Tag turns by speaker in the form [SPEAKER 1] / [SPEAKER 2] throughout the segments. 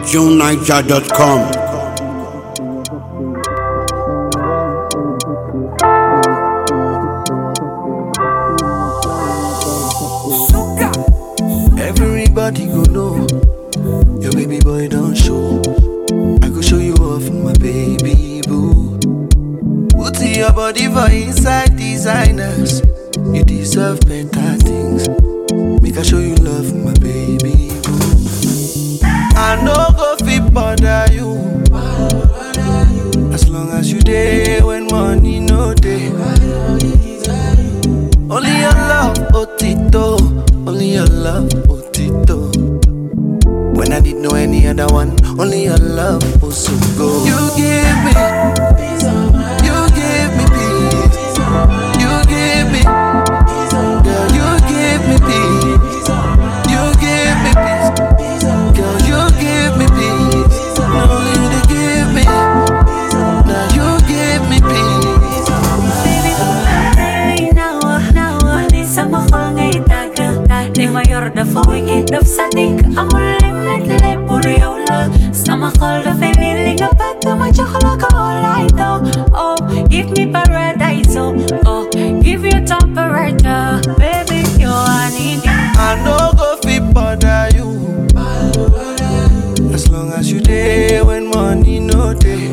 [SPEAKER 1] JuneNiger.com.
[SPEAKER 2] Everybody go know your baby boy don't show. I go show you off my baby boo. Put your body for inside designers. You deserve better things. Make I show you love, my baby boo. I no go fit bother you. As long as you there when money no day. Only your love, Otito. Only your love, Otito. When I didn't know any other one, only your love was so good. You give me, you give me peace. You give me, girl, you give me peace. You give me peace, girl, you give me peace. Now you they give me, now you give me peace.
[SPEAKER 3] mayor dafa wigi daf sa dikk amul limit lépp pour yow la sama xol dafay mel ni nga bëgg ma jox la ko all I know oh give me paradise oh oh give you temperature baby you are needing
[SPEAKER 2] I no go fit bother you. As long as you there when money no day.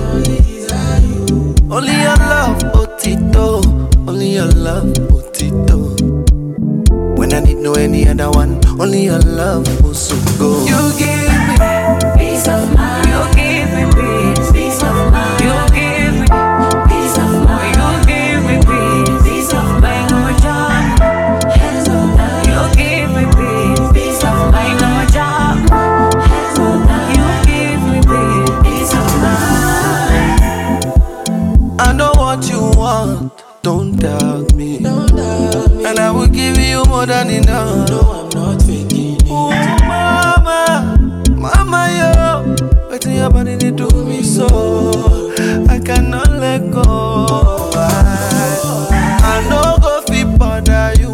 [SPEAKER 2] Only your love, Otito. Only your love, Otito. When I need no any other one, only your love was so good. You give me,
[SPEAKER 3] peace of mind you give me peace peace of mind you give me peace of mind you give me peace peace of mind no job hands on down you give me peace peace of mind no job hands on down you give me peace peace of mind
[SPEAKER 2] I know what you want. Don't doubt me. And I will give you more than enough. No, I'm not faking it. Ooh, mama, mama, yo. Waiting your body they do me so. I cannot let go. I, I know go fit bother you.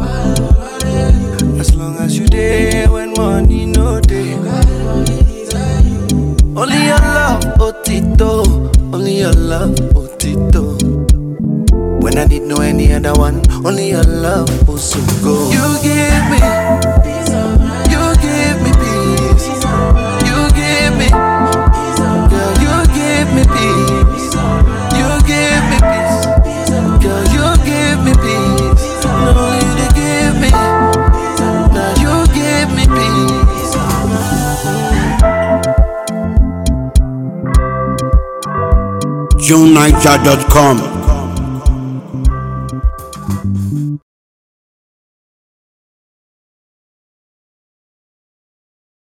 [SPEAKER 2] As long as you there when money no day. Only your love, Otito. Only your love, Otito. When I didn't know any other one, only your love was so good. You give me, you give me peace. You give me, girl, you give me peace. You give me peace, girl, you give me peace. No, you they give me, now you give me peace.
[SPEAKER 1] JuneNiger.com.